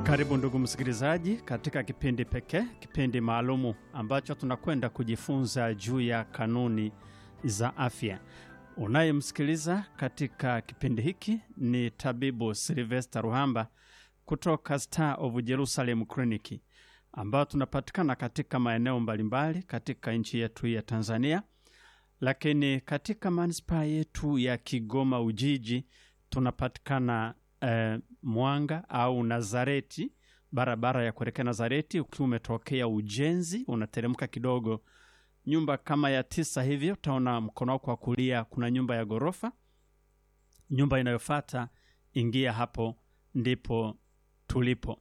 Karibu ndugu msikilizaji, katika kipindi pekee, kipindi maalumu ambacho tunakwenda kujifunza juu ya kanuni za afya. Unayemsikiliza katika kipindi hiki ni tabibu Silvester Ruhamba kutoka Star of Jerusalem Clinic, ambao tunapatikana katika maeneo mbalimbali katika nchi yetu ya Tanzania, lakini katika manispaa yetu ya Kigoma Ujiji tunapatikana eh, Mwanga au Nazareti, barabara ya kuelekea Nazareti. Ukiwa umetokea ujenzi, unateremka kidogo, nyumba kama ya tisa hivyo, utaona mkono wako wa kulia kuna nyumba ya ghorofa. Nyumba inayofuata ingia hapo, ndipo tulipo.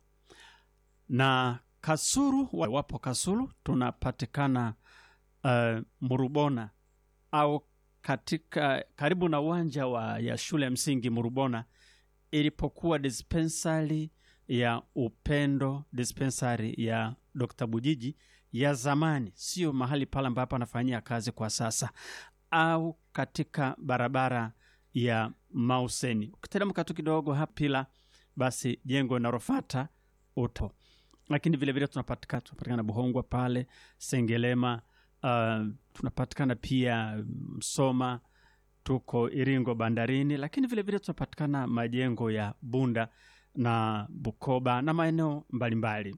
Na Kasulu, wapo Kasulu, tunapatikana uh, Murubona au katika karibu na uwanja wa ya shule ya msingi Murubona ilipokuwa dispensari ya Upendo, dispensari ya Dr. Bujiji ya zamani, sio mahali pale ambapo anafanyia kazi kwa sasa, au katika barabara ya Mauseni. Ukiteremka tu kidogo hapila, basi jengo linalofuata uto. Lakini vilevile tunapatikana tunapatikana Buhongwa pale Sengelema, uh, tunapatikana pia Msoma tuko Iringo bandarini, lakini vilevile tunapatikana majengo ya Bunda na Bukoba na maeneo mbalimbali.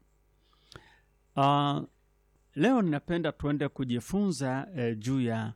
Uh, leo ninapenda tuende kujifunza eh, juu ya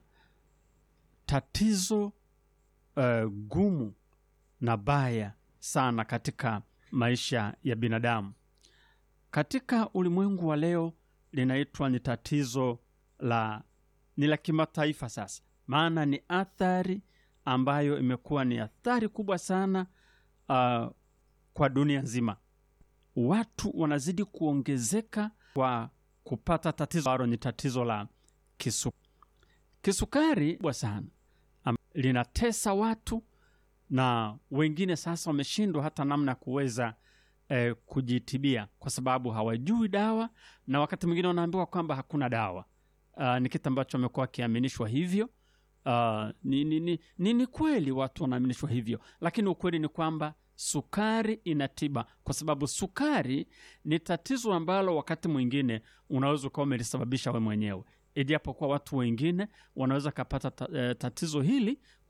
tatizo eh, gumu na baya sana katika maisha ya binadamu katika ulimwengu wa leo, linaitwa ni tatizo la ni la kimataifa sasa maana ni athari ambayo imekuwa ni athari kubwa sana uh, kwa dunia nzima. Watu wanazidi kuongezeka kwa kupata tatizo ambalo ni tatizo la kisu. Kisukari kubwa sana um, linatesa watu na wengine sasa wameshindwa hata namna ya kuweza eh, kujitibia kwa sababu hawajui dawa, na wakati mwingine wanaambiwa kwamba hakuna dawa. Uh, ni kitu ambacho wamekuwa wakiaminishwa hivyo. Uh, ni, ni, ni, ni, ni kweli watu wanaaminishwa hivyo, lakini ukweli ni kwamba sukari ina tiba, kwa sababu sukari ni tatizo ambalo wakati mwingine unaweza ukawa umelisababisha we mwenyewe, ijapokuwa watu wengine wanaweza kapata ta, eh, tatizo hili